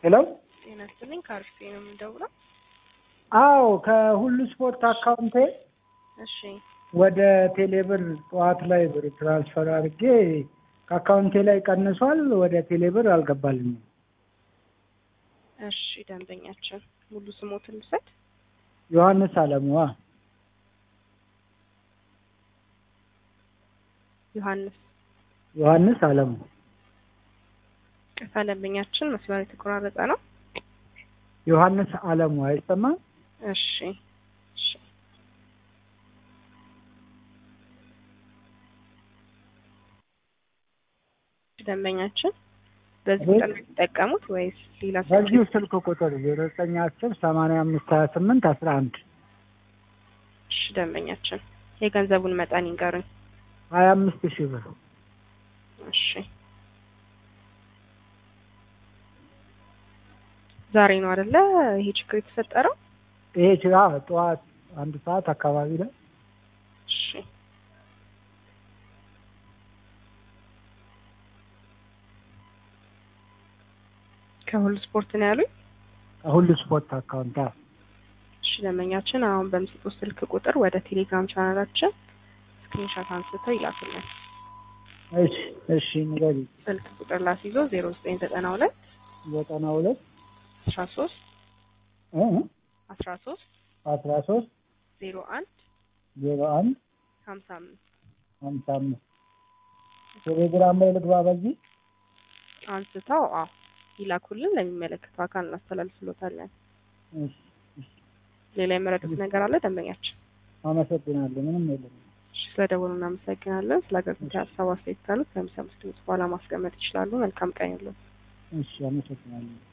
ሄሎ ጤና ይስጥልኝ ከአርፌ ነው የምደውለው። አዎ ከሁሉ ስፖርት አካውንቴ እሺ ወደ ቴሌብር ጠዋት ላይ ብር ትራንስፈር አድርጌ ከአካውንቴ ላይ ቀንሷል። ወደ ቴሌብር አልገባልኝም። እሺ ደንበኛችን ሙሉ ስሞትን ልውሰድ። ዮሐንስ አለሙዋ ዮሐንስ ዮሐንስ አለሙ ቅርታ ደንበኛችን መስመር የተቆራረጠ ነው። ዮሐንስ አለሙ አይሰማም? እሺ እሺ ደንበኛችን በዚህ ቁጥር ነው የሚጠቀሙት ወይስ ሌላ ስልክ? በዚሁ ስልክ ቁጥር ዜሮ ዘጠኝ አስር ሰማንያ አምስት ሀያ ስምንት አስራ አንድ እሺ ደንበኛችን የገንዘቡን መጠን ይንገሩኝ። ሀያ አምስት ሺህ ብር እሺ ዛሬ ነው አይደለ ይሄ ችግር የተፈጠረው? ይሄ ችራ ጠዋት አንድ ሰዓት አካባቢ ላይ እሺ ከሁሉ ስፖርት ነው ያሉኝ? ሁሉ ስፖርት አካውንት አዎ። እሺ ደንበኛችን አሁን በምስጡት ስልክ ቁጥር ወደ ቴሌግራም ቻናላችን ስክሪንሾት አንስተው ይላኩልን። እሺ እሺ ንገሪ ስልክ ቁጥር ላስይዞ ዜሮ ዘጠኝ ዘጠና ሁለት ዘጠና ሁለት አስራ ሶስት እ አስራ ሶስት አስራ ሶስት ዜሮ አንድ ዜሮ አንድ ሀምሳ አምስት ሀምሳ አምስት ቴሌግራም ላይ ልግባ በዚህ አንስተው አዎ ይላኩልን። ለሚመለከተው አካል እናስተላልፍሎታለን። እሺ እሺ ሌላ የመረዱት ነገር አለ ደንበኛችን? አመሰግናለሁ ምንም የለም እሺ ስለደወሉ እናመሰግናለን። ስለ አገልግሎት ሀሳብ አስተያየት ካሉት ከሚሰሙት ድምጽ በኋላ ማስቀመጥ ይችላሉ። መልካም ቀን ያለው እሺ አመሰግናለሁ